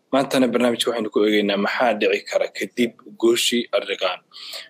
maantana barnaamijka waxaynu ku eegeynaa maxaa dhici kara kadib gooshii arriqaan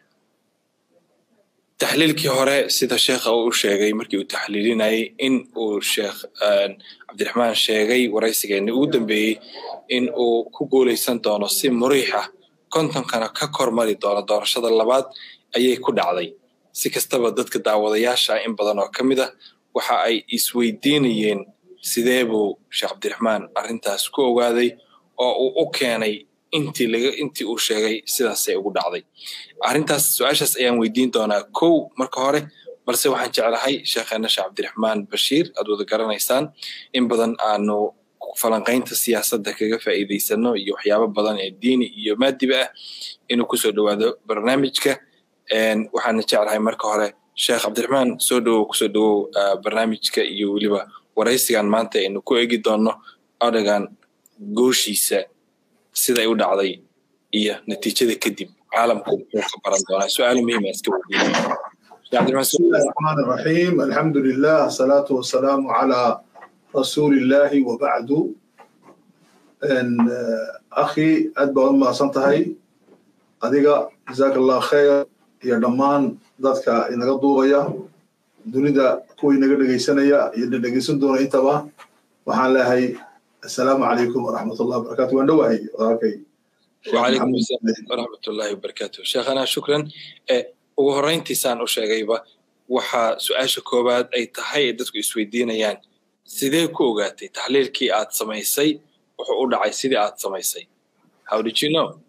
taxliilkii hore sida sheekha uu u sheegay markii uu taxliilinayay in uu sheekh cabdiraxmaan sheegay waraysigeeni ugu dambeeyey in uu ku guulaysan doono si muriix ah kontonkana ka kormari doono doorashada labaad ayay ku dhacday si kastaba dadka daawadayaasha in badan oo ka mid ah waxa ay isweydiinayeen sidee buu sheekh cabdiraxmaan arrintaas ku ogaaday oo uu u keenay intii laga intii uu sheegay sidaasay ugu dhacday arrintaas su-aashaas ayaan weydiin doonaa kow marka hore balse waxaan jeclahay sheekheena sheekh cabdiraxmaan bashiir aad wada garanaysaan in badan aanu falanqaynta siyaasadda kaga faa'iidaysano iyo waxyaabo badan ee diini iyo maadiba ah inuu kusoo dhowaado barnaamijka waxaana jeclahay marka hore sheekh cabdiraxmaan soo dhowow kusoo dhowow barnaamijka iyo weliba waraysigan maanta aynu ku eegi doonno odagan gooshiisa siday u dhacday iyo natiijada kadib caalamku muxuu ka baran doonaa su-aalo muhiima iska بسم الله الرحمن الرحيم الحمد لله الصلاة والسلام على رسول الله وبعد إن أخي أدبا ما سنتهي أديك جزاك الله خير يا دمان ذاتك إن قدوغيا dunida kuwii naga dhegaysanaya iyo dhegaysan doona intaba waxaan leehay assalaamu calaykum waraxmatullahi wabarakatu waan dhowahay walaalkay وعليكم السلام ورحمة الله وبركاته شيخنا شكرا ugu horrayntiisaan u sheegayba waxaa su-aasha koowaad ay tahay ay dadku isweydiinayaan sidee ku ogaatay taxliilkii aad samaysay wuxuu u dhacay sidii aad samaysay how did you know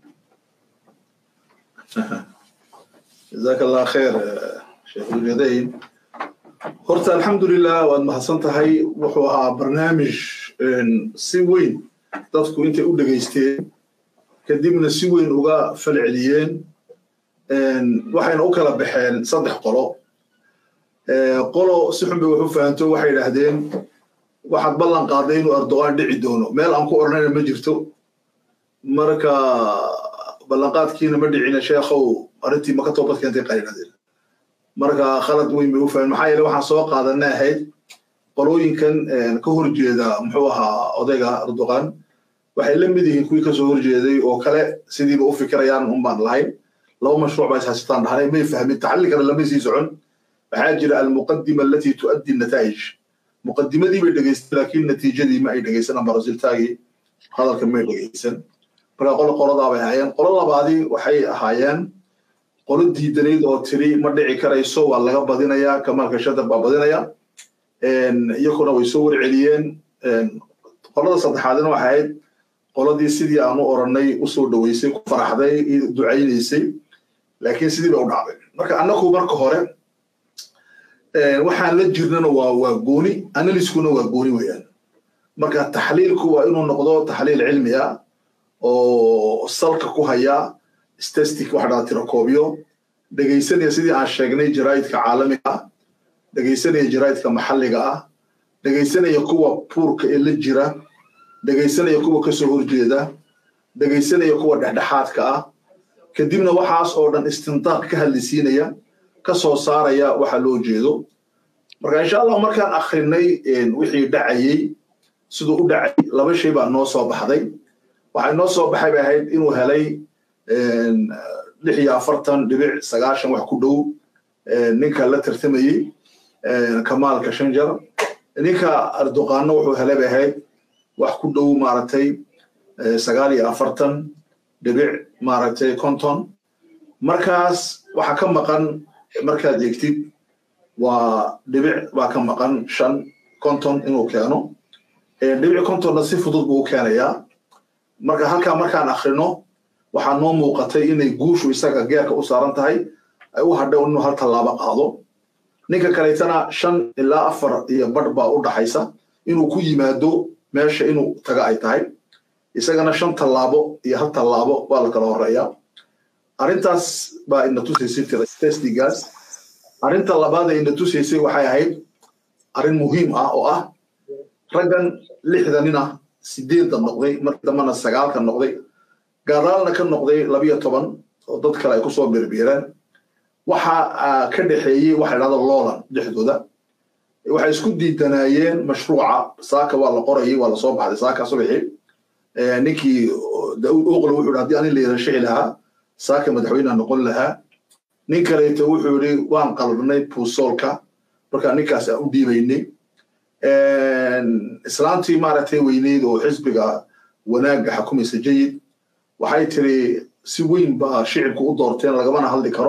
jazaak allah khayr sheekh ulyadayn horta alxamdulilah waad mahadsan tahay wuxuu ahaa barnaamij si weyn dadku intay u dhegaysteen kadibna si weyn uga falceliyeen waxayna u kala baxeen saddex qolo qolo si xun bay wax u fahanto waxay idhaahdeen waxaad ballan qaaday inuu erdogan dhici doono meel aan ku odhanayna ma jirto marka ballanqaadkiina ma dhicina sheekhow arrintii maka toobad keentay qarinadeen marka khalad weyn bay u fahan maxaa yeele waxaan soo qaadanay ahayd qolooyinkan ka horjeeda muxuu ahaa odayga erdogan waxay la mid yihiin kuwii kasoo horjeeday oo kale sidiiba u fikirayaan un baan lahayn laba mashruuc baa ishaysataan dhahnay may fahmin taxalilkana lama sii socon waxaa jira almuqadima alati tuaddi nataa'ij muqadimadii bay dhegaystan laakiin natiijadii ma ay dhegaysan ama resultaagii hadalka may dhegaysan marka qolo qoladaa bay ahaayeen qolo labaadii waxay ahaayeen qolo diidanayd oo tiri ma dhici karayso waa laga badinayaa kamaalka shadab baa badinaya iyakuna way soo warceliyeen qolada saddexaadina waxay ahayd qoladii sidii aan u orannay usoo dhoweysay ku faraxday ducaynaysay laakiin sidii bay u dhacday marka annagu marka hore waxaan la jirnana waa waa gooni analyskuna waa gooni weeyaan marka taxliilku waa inuu noqdo taxliil cilmi ah oo salka ku haya statistic waxa dhada tirakoobiyo dhegaysanaya sidii aan sheegnay jaraa'idka caalamiga ah dhegaysanaya jaraa'idka maxalliga ah dhegaysanaya kuwa puurka ee la jira dhegaysanaya kuwa kasoo horjeeda dhegaysanaya kuwa dhexdhexaadka ah kadibna waxaas oo dhan istindaaq ka hadlisiinaya ka soo saaraya waxa loo jeedo marka insha allah markaan akrinay wixii dhacayey siduu u dhacay laba shay baa noo soo baxday waxay noo soo baxay bay ahayd inuu helay lix iyo afartan dhibic sagaashan wax ku dhow ninka la tartamayey kamaalka shanjar ninka erdoqaanna wuxuu helay bay ahayd wax ku dhow maaragtay sagaal iyo afartan dhibic maaragtay konton markaas waxa ka maqan markaad eegtid waa dhibic baa ka maqan shan konton inuu keeno dhibic kontonna si fudud buu u keenayaa marka halkaa markaan akrino waxaa noo muuqatay inay guushu isaga geerka u saaran tahay ay u hadhay inuu hal tallaabo qaado ninka kaleetana shan ilaa afar iyo badh baa u dhaxaysa inuu ku yimaado meesha inuu taga ay tahay isagana shan tallaabo iyo hal tallaabo waa la kala horeeyaa arrintaas baa ina tusaysay testigaas arrinta labaad ee ina tusaysay waxay ahayd arrin muhiim ah oo ah raggan lixda nin ah sideedda noqday markii dambana sagaalka noqday gaadaalna ka noqday labiyo toban oo dad kale ay kusoo birbiireen waxa ka dhexeeyey waxa dhahda loolan dhexdooda waxay isku diidanaayeen mashruuca saaka waa la qorayay waa lasoo baxday saaka subaxii ninkii daud oqle wuxuu yidhi haddii ani la yarashixi lahaa saaka madaxweynea noqon lahaa nin kaleeto wuxuu yidhi waan qalbnay puusoolka markaa ninkaas aan u dhiibaynay islaantii maaragtay weyneyd oo xisbiga wanaagga xukumaysa jayid waxay tiri si weyn baa shicibku u doorteen lagamana hadli karo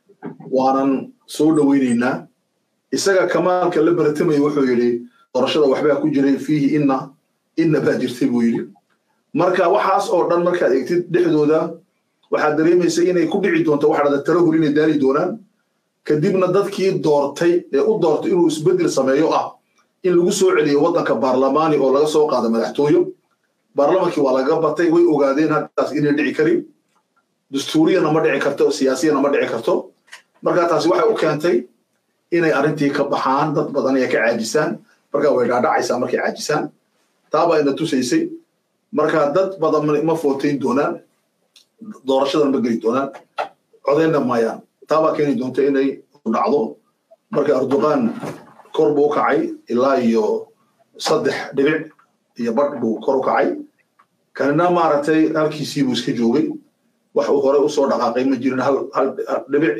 waanan soo dhoweynaynaa isaga kamaalka la baratamaya wuxuu yidhi doorashada waxbaa ku jiray fiihi inna inna baa jirtay buu yidhi marka waxaas oo dhan markaad eegtid dhexdooda waxaad dareemaysa inay ku dhici doonto waxa dhada tarahul inay daali doonaan kadibna dadkii doortay ee u doortay inuu isbeddel sameeyo ah in lagu soo celiyo waddanka baarlamaani oo laga soo qaado madaxtooyo baarlamankii waa laga batay way ogaadeen haddaas inay dhici karin dastuuriyana ma dhici karto siyaasiyana ma dhici karto marka taasi waxay u keentay inay arrintii ka baxaan dad badan ay ka caajisaan marka way dhaadhacaysaa markay caajisaan taabaa ina tusaysay marka dad badan ma footayn doonaan doorashadan ma geli doonaan codaynna maayaan taabaa keeni doonta inay dhacdo marka erdogan kor buu u kacay ilaa iyo saddex dhibic iyo badh buu kor u kacay kanina maaragtay halkiisii buu iska joogay wax uu hore usoo dhaqaaqay ma jirin hal hal dhibic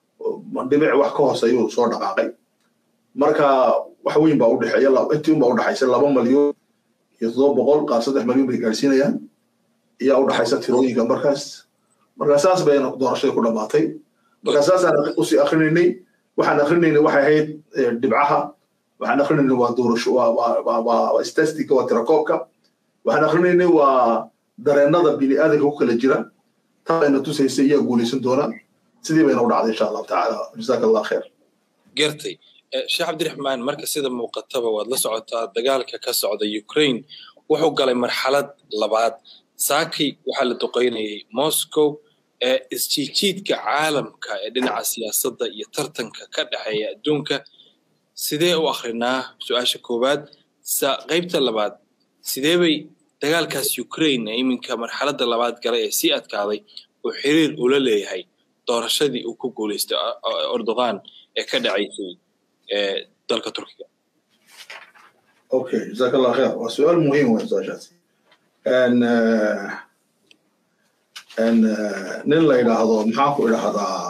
dhibic wax ka hooseeyuu soo dhaqaaqay marka wax weyn baa udhexeeya intii unbaa udhexaysa laba malyan iyo toddoba boqol qaar saddex malyan bay gaadhsiinayaan iyaa udhexaysa tirooyinka markaas marka saas bay doorashadii ku dhammaatay marka saasaan usii akrinaynay waxaan akrinaynay waxay ahayd dhibcaha waxaan akrinaynay waa doorasho waa statistica waa tirakoobka waxaan akrinaynay waa dareennada bini aadanka ku kala jira taa ayna tusaysa iyaa guulaysan doona sidii bayna u dhacday insha allahu tacaala jazaaka allah kheer gartay sheekh cabdiraxmaan marka sida muuqataba waad la socotaa dagaalka ka socda ukraine wuxuu galay marxalad labaad saaki waxaa la duqaynayay moscow ee isjiijiidka caalamka ee dhinaca siyaasadda iyo tartanka ka dhexeeya adduunka sidee u akrinaa su-aasha koowaad qaybta labaad sidee bay dagaalkaas ukraine ee iminka marxaladda labaad galay ee sii adkaaday uu xiriir ula leeyahay doorashadii uu ku guulaystay erdogan ee ka dhacaysay dalka turkiga okay jazaaka allah kheer waa su-aal muhiim wey su-aashaasi nin la yidhaahdo maxaan ku idhaahdaa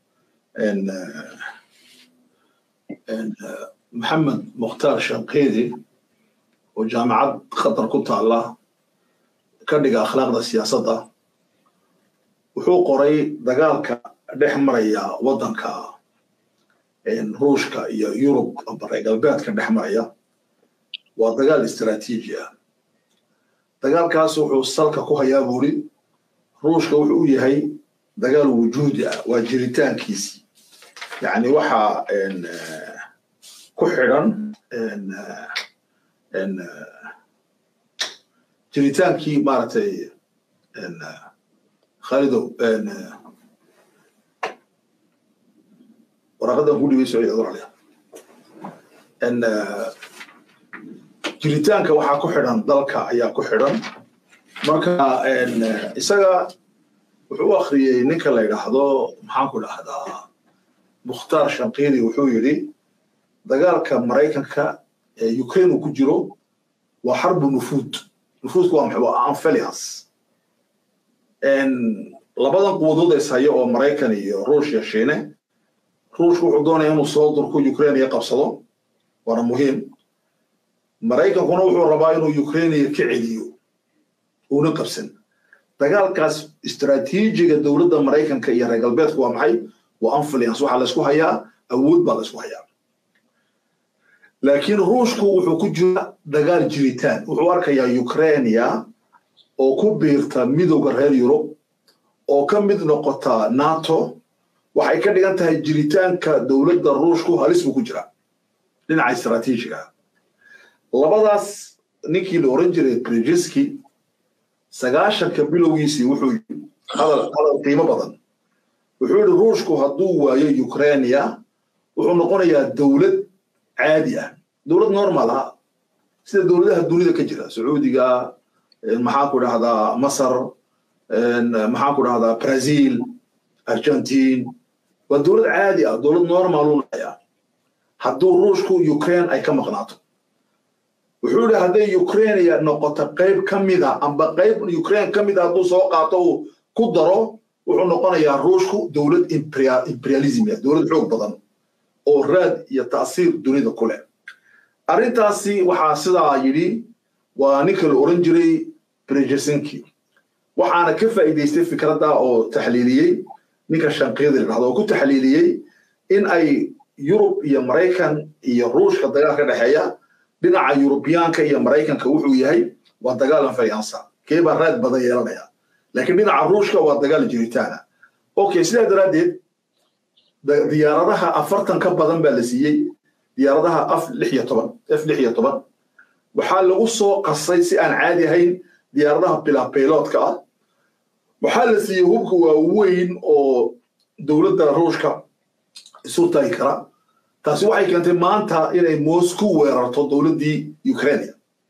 maxamed mukhtaar shanqeedi oo jaamacad qatar ku taala ka dhiga akhlaaqda siyaasadda wuxuu qoray dagaalka dhex maraya waddanka ruushka iyo yurub bare galbeedka dhex maraya waa dagaal istaraatiiji ah dagaalkaas wuxuu salka ku hayaa buuri ruushka wuxuu u yahay dagaal wujuudi ah waa jiritaankiisii yacni waxaa ku xidhan jiritaankii maaragtay khalidow waraqadan ku dhibay socod odorale jiritaanka waxaa ku xidhan dalka ayaa ku xidhan marka isaga wuxuu u akhriyey ninka la yidhaahdo maxaan ku dhahdaa mukhtaar shanqiidi wuxuu yidhi dagaalka maraykanka ee ukraine uu ku jiro waa xarbu nufuud nufuudku waa maxay waa anfelias labadan quwadood is haya oo maraykan iyo ruushya shiine ruushku wuxuu doonaya inuu soo durko ukraine iyo qabsado waana muhiim maraykankuna wuxuu rabaa inuu ukrainiya ka celiyo uuna qabsan dagaalkaas istaraatiijiga dowladda maraykanka iyo reer galbeedka waa maxay waa influence waxaa laysku hayaa awood baa laysku hayaa laakiin ruushku wuxuu ku jira dagaal jiritaan wuxuu arkayaa ukrainia oo ku biirta midowda reer yurub oo ka mid noqota nato waxay ka dhigan tahay jiritaanka dowladda ruushku halis buu ku jira dhinaca istaraatiijiga labadaas ninkii la oran jiray brijiski sagaashanka bilowgiisii wuxuu yidhi hadal hadal qiimo badan wuxuu yidhi ruushku hadduu waayo ukrainia wuxuu noqonayaa dowlad caadi ah dowlad normal ah sida dowladaha dunida ka jira sacuudiga maxaan ku dhahdaa masar maxaan ku dhahdaa brazil argentine waa dowlad caadi ah dowlad normal u naya hadduu ruushku ukraine ay ka maqnaato wuxuu yihi hadday ukraine noqoto qayb ka mida amba qayb ukraine ka mida hadduu soo qaato uu ku daro wuxuu noqonayaa ruushku dowlad imperialism dowlad xoog badan oo raad iyo ta'siir dunida ku leh arrintaasi waxaa sidaa yidhi waa ninka la oran jiray brejesinki waxaana ka faa'iidaystay fikradda oo taxliiliyey ninka shanqiyada la dhahdo oo ku taxliiliyey in ay yurub iyo maraykan iyo ruushka dagaal ka dhexeeya dhinaca yurubiyaanka iyo maraykanka wuxuu yahay waa dagaal anfayansa kee baa raad badan yeelanaya laakiin dhinaca ruushka waa dagaal jiritaana okay sidaa daraaddeed diyaaradaha afartan ka badan baa la siiyey diyaaradaha af lix iyo toban f lix iyo toban waxaa lagu soo qasay si aan caadi ahayn diyaaradaha bilapayloodka ah waxaa la siiyey hubka waaweyn oo dowladda ruushka isu tagi kara taasi waxay keentay maanta inay moscow weerarto dowladdii ukraine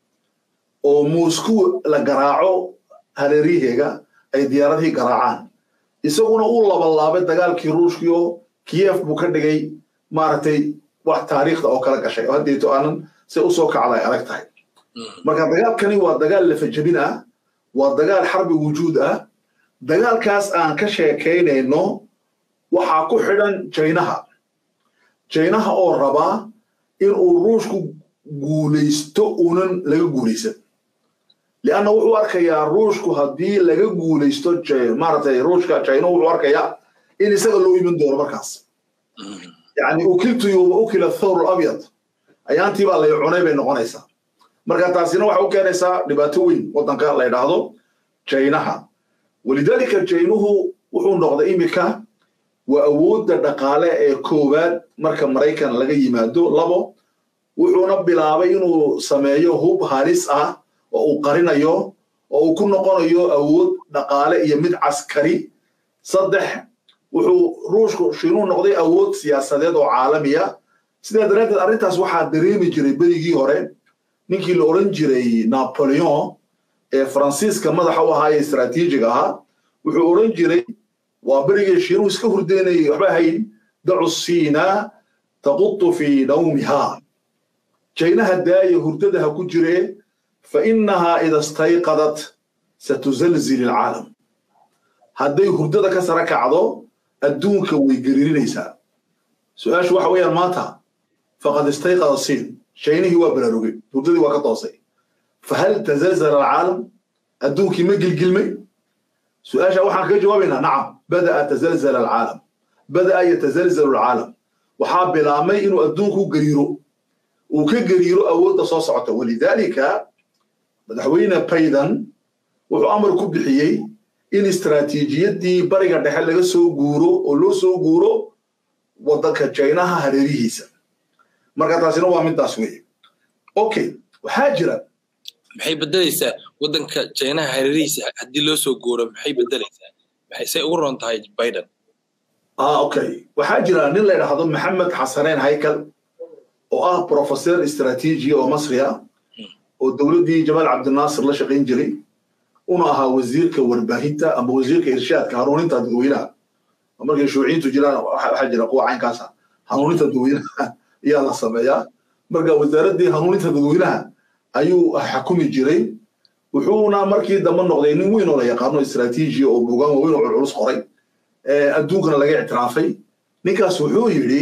oo moscow la garaaco hareeriheega ay diyaaradihii garaacaan isaguna uu labalaabay dagaalkii ruushkii oo kiev buu ka dhigay maaragtay wax taariikhda oo kala gashay oo haddeeto aanan se usoo kacda ay adag tahay marka dagaalkani waa dagaal lafajabin ah waa dagaal xarbi wujuud ah dagaalkaas aan ka sheekaynayno waxaa ku xidhan jaynaha jaynaha oo rabaa in uu ruushku guulaysto uunan laga guulaysan lianna wuxuu arkayaa ruushku haddii laga guulaysto maaragtay ruushka jayna wuxuu arkayaa in isaga loo iman doono markaas yani ukiltu yuuba ukila thawr abyad ayaantii baa lay cunay bay noqonaysaa marka taasina waxay u keenaysaa dhibaato weyn waddanka la ydhaahdo jaynaha walidaalika jaynuhu wuxuu noqday imika waa awoodda dhaqaale ee koowaad marka maraykan laga yimaado labo wuxuuna bilaabay inuu sameeyo hub halis ah oo uu qarinayo oo uu ku noqonayo awood dhaqaale iyo mid caskari saddex wuxuu ruushku shiinuu noqday awood siyaasadeed oo caalamiya sidaa daraaddeed arrintaas waxaa dareemi jiray berigii hore ninkii la odhan jiray napoleon ee faransiiska madaxa u ahaa ee istraatiijiga ahaa wuxuu odhan jiray waa berigii shiinuhu iska hurdeynayay waxba hayn dacu siina taqutu fii nawmiha jaynaha daaya hurdada ha ku jiree fa innahaa ida stayqadat satuzalzil ilcaalam hadday hurdada ka sara kacdo adduunka way gariirinaysaa su-aashu waxa weeyaan maanta faqad istayqada siin shaynihii waa baraarugay hurdadii waa ka toosay fahal tazalzala alcaalam adduunkii ma gilgilmay su-aasha waxaan kaga jawaabaynaa nacam bada'a tazalzala alcaalam bada'a yatazalzalu alcaalam waxaa bilaabmay inuu adduunku gariiro uu ka gariiro awoodda soo socota walidaalika madaxweyne baydan wuxuu amar ku bixiyey in istraatiijiyaddii bariga dhexe laga soo guuro oo loo soo guuro waddanka jaynaha hareerihiisa marka taasina waa midaas weeye okay waxaa jira maxay bedelaysaa waddanka jaynaha hareerihiisa haddii loo soo guuro maxay bedelaysaa maxaysay ugu roon tahay biden ah okay waxaa jira nin la yidhaahdo maxamed xasaneen haykal oo ah professor istraatiiji oo masri ah oo dowladdii jamaal cabdinaasir la shaqayn jiray una ahaa wasiirka warbaahinta ama wasiirka irshaadka hanuuninta dadweynaha markay shuuciyiintu jiraan waxaa jira kuwa caynkaasa hanuuninta dadweynaha ayaa la sameeyaa marka wasaaraddii hanuuninta dadweynaha ayuu xakumi jiray wuxuuna markii dambe noqday nin weyn oo la yaqaano istraatiiji oo bugaan waaweyn oo culculus qoray adduunkana laga ictiraafay ninkaas wuxuu yidhi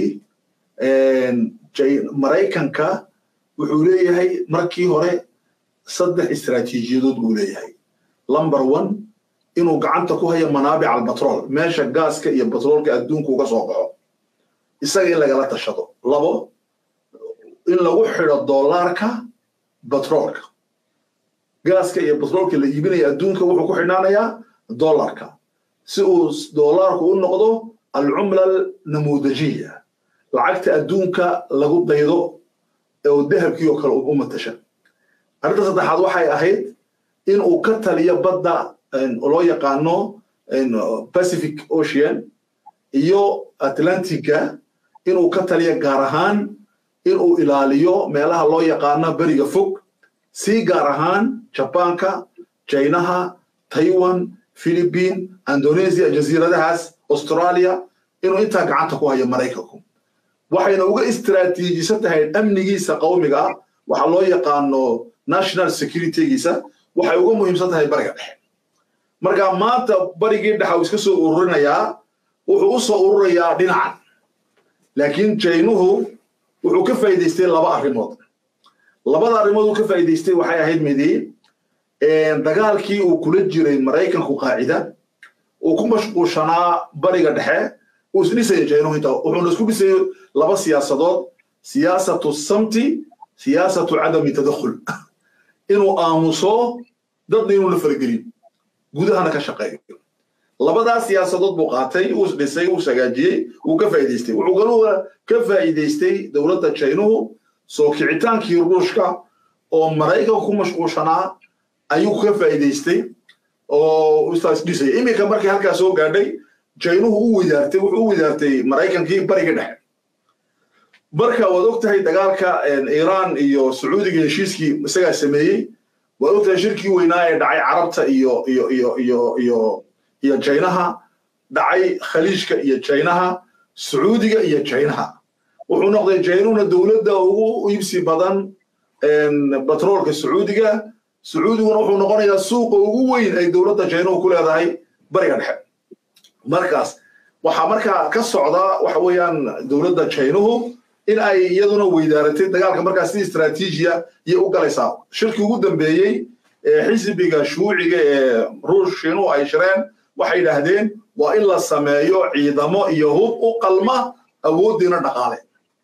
maraykanka wuxuu leeyahay markii hore saddex istraatiijiyadood buu leeyahay lumber one inuu gacanta ku hayo manaabic albatrool meesha gaaska iyo batroolka adduunka uga soo baxo isaga in lagala tashado labo in lagu xidho dollaarka batroolka gaaska iyo batroolka la iibinaya adduunka wuxuu ku xidhnaanayaa dollarka si uu dollaarku u noqdo alcumla namuudajiya lacagta adduunka lagu daydo oo dahabkii oo kale u matasha arrinta saddexaad waxay ahayd in uu ka taliyo badda loo yaqaano pacific ocean iyo atlantica inuu ka taliyo gaar ahaan inuu ilaaliyo meelaha loo yaqaano beriga fog si gaar ahaan jabaanka jaynaha taiwan philippine indonesia jasiiradahaas australia inuu intaa gacanta ku hayo maraykanku waxayna uga istraatiijisan tahay amnigiisa qawmiga ah waxa loo yaqaano national securitygiisa waxay uga muhiimsan tahay bariga dhexe marka maanta barigii dhexa uu iska soo ururinayaa wuxuu u soo ururayaa dhinacan laakiin jaynuhu wuxuu ka faa'iidaystay laba arrimood labada arrimood uu ka faa'iidaystay waxay ahayd midi dagaalkii uu kula jiray maraykanku qaacida uu ku mashquushanaa bariga dhexe uu isdhisaya jaynuhu inta wuxuuna isku dhisayay laba siyaasadood siyaasatu samti siyaasatu cadami tadakhul inuu aamuso dadna inuu la faragelin gudahana ka shaqeeyo labadaas siyaasadood buu qaatay uu isdhisay uu sagaajiyey wuu ka faa'iidaystay wuxuu galuga ka faa'iidaystay dowladda jaynuhu soo kicitaankii ruushka oo maraykanka ku mashquushanaa ayuu ka faa'iidaystay oo ustaas dhisay iminka markii halkaa soo gaadhay jaynuhu u wadaartay wuxuu u wadaartay maraykankii bariga dhexe marka waad og tahay dagaalka iiraan iyo sacuudiga heshiiskii isagaa sameeyey waad og tahay shirkii weynaa ee dhacay carabta iyo iyo iyo iyo iyo iyo jaynaha dhacay khaliijka iyo jaynaha sacuudiga iyo jaynaha wuxuu noqday jaynuhuna dowladda ugu iibsi badan batroolka sacuudiga sacuudiguna wuxuu noqonayaa suuqa ugu weyn ay dowladda jaynuhu ku leedahay bariga dhexe markaas waxaa markaa ka socda waxa weeyaan dowladda jaynuhu in ay iyaduna weydaaratay dagaalka markaa si istraatiijiya iyo u galaysaa shirkii ugu dambeeyey ee xisbiga shuuciga ee ruush shiinuhu ay shireen waxay yidhaahdeen waa in la sameeyo ciidamo iyo hub u qalma awooddiina dhaqaale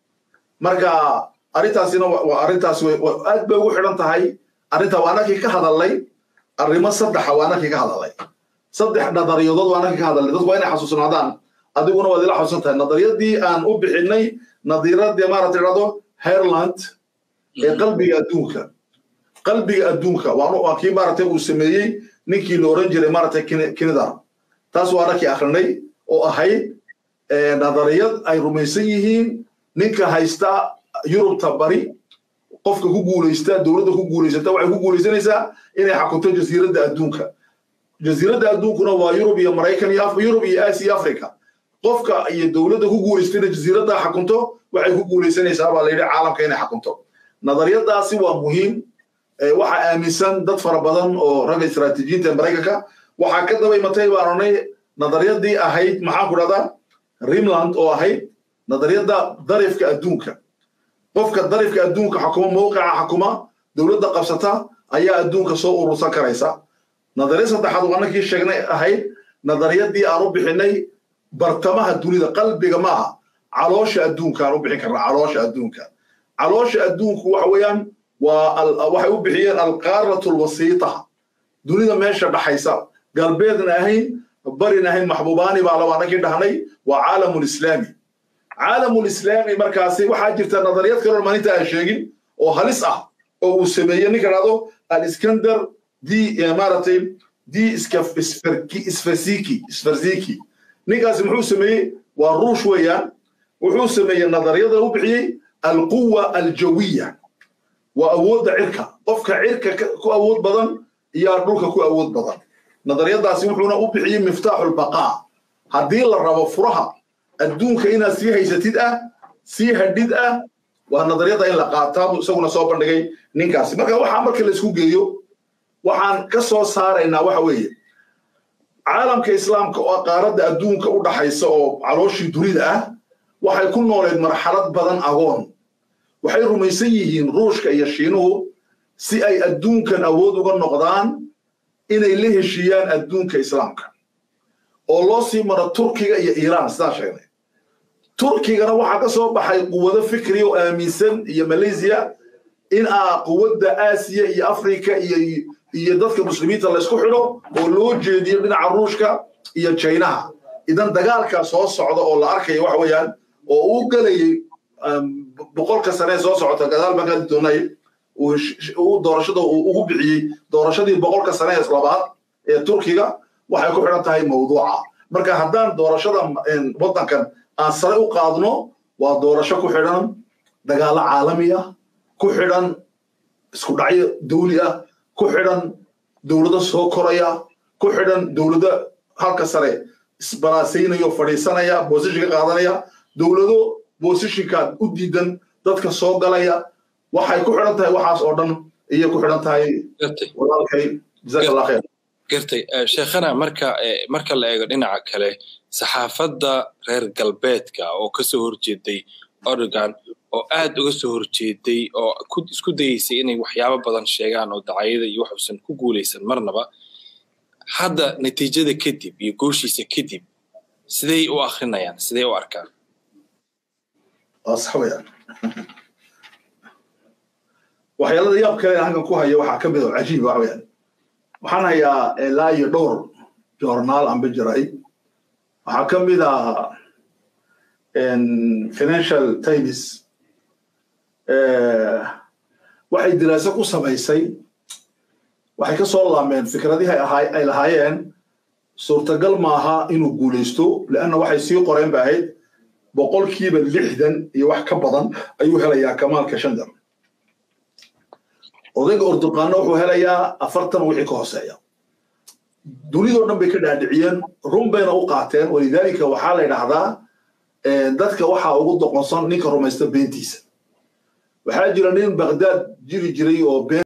marka arrintaasina waa arrintaas aad bay ugu xidhan tahay arrinta waa anakii ka hadalnay arrimo saddexa waa anakii ka hadalnay saddex nadariyadood waa anakii ka hadalnay dadku waa inay xasuusnaadaan adiguna waad ila xasuusan tahay nadariyadii aan u bixinay nadiiradii maarata idhahdo herland ee qalbiga adduunka qalbiga adduunka waa kii maaragtay uu sameeyey ninkii la oran jiray maaragtay kinidar taas waa anakii akrinay oo ahayd nadariyad ay rumaysan yihiin ninka haysta yurubta bari qofka ku guulaysta dowladda ku guulaysata waxay ku guulaysanaysaa inay xakunto jasiiradda adduunka jasiiradda adduunkuna waa yurub iyo maraykan iyo yurub iyo aasiya africa qofka iyo dowladda ku guulaystayna jasiiradda xakunto waxay ku guulaysanaysaa baa layidhi caalamka inay xakunto nadariyadaasi waa muhiim waxaa aaminsan dad fara badan oo ragga istaraatiijiyiinta ee maraykanka waxaa ka daba imatay baan odhanay nadariyadii ahayd maxaan ku dhahdaa rimland oo ahayd nadariyadda darifka adduunka qofka darifka adduunka xukuma mowqica xukuma dowladda qabsata ayaa adduunka soo urursan karaysa nadariyad saddexaad waa annakii sheegnay ahayd nadariyadii aan u bixinay bartamaha dunida qalbiga maaha caloosha adduunka aan u bixin karnaa caloosha adduunka caloosha adduunku waxa weeyaan waa waxay u bixiyeen alqaaratu alwasiita dunida meesha dhaxaysa galbeedna ahayn barina ahayn maxbuubaani baa laba annakii dhahnay waa caalamulislaami caalamulislaami markaasi waxaa jirta nadariyad kaloo maalinta aan sheegin oo halis ah oo uu sameeyey ninka dhahdo aliskandar di maaragtay di isfarsiki isfarsiki ninkaasi muxuu sameeyey waa ruush weeyaan wuxuu sameeyey nadariyada u bixiyey alquwa aljawiya waa awoodda cirka qofka cirka ku awood badan iyo dhulka ku awood badan nadariyadaasi wuxuuna u bixiyey miftaaxu lbaqaa haddii la rabo furaha adduunka inaad sii haysatid ah sii hadhid ah waa nadariyada in la qaataa isaguna soo bandhigay ninkaasi marka waxaa marka la isku geeyo waxaan ka soo saaraynaa waxa weeye caalamka islaamka oo qaaradda adduunka u dhaxaysa oo calooshii dunida ah waxay ku nooleed marxalad badan agoon waxay rumaysan yihiin ruushka iyo shiinuhu si ay adduunkan awood uga noqdaan inay la heshiiyaan adduunka islaamka oo loo sii maro turkiga iyo iiraan sidaan sheegnay turkigana waxaa ka soo baxay quwado fikri oo aaminsan iyo malaysiya in a quwadda aasiya iyo afrika iyo iyo dadka muslimiinta laysku xidho oo loo jeediyo dhinaca ruushka iyo jaynaha idan dagaalkaa soo socda oo la arkaya waxa weeyaan oo uu gelayay boqolka sane soo socota gadaal baan kaadi doonay uu doorashada uu ugu bixiyey doorashadii boqolka sane ee labaad ee turkiga waxay ku xidhan tahay mawduuca marka haddaan doorashada waddankan aan sare u qaadno waa doorasho ku xidhan dagaalo caalami ah ku xidhan isku dhacyo dawli ah ku xidhan dowlado soo koraya ku xidhan dowlado halka sare isbaraasaynayo fadhiisanaya boosishinka qaadanaya dowlado boosishinka u diidan dadka soo galaya waxay ku xidhan tahay waxaas oo dhan iyo ku xidhan tahay walaalkay jazaak allah khayr gartay sheekhana marka marka la eego dhinaca kale saxaafadda reer galbeedka oo kasoo horjeeday oregon oo aad uga soo horjeeday oo isku dayeysay inay waxyaabo badan sheegaan oo dacayada iyo waxuusan ku guulaysan marnaba hadda natiijada kadib iyo gooshiisa kadib siday u akrinayaan siday u arkaan waa sax weeyaan waxyaalada yaab kale halkan ku haya waxaa ka mid oo cajiib wax weeyaan waxaan hayaa ilaa iyo dhowr joornaal anba jiray waxaa ka mid ah financial times waxay diraaso ku samaysay waxay ka soo laameen fikradihii ay lahaayeen suurtagal maaha inuu guulaysto leanna waxay sii qoreen ba ahayd boqolkiiba lixdan iyo wax ka badan ayuu helayaa kamaalka shandar odayga orduqaano wuxuu helayaa afartan wixii ka hooseeya dunidoo dhan bay ka dhaadhiciyeen run bayna u qaateen walidaalika waxaa la yidhaahdaa dadka waxaa ugu doqonsan ninka rumaysta beentiisa waxaa jira nin bagdaad jiri jiray oo been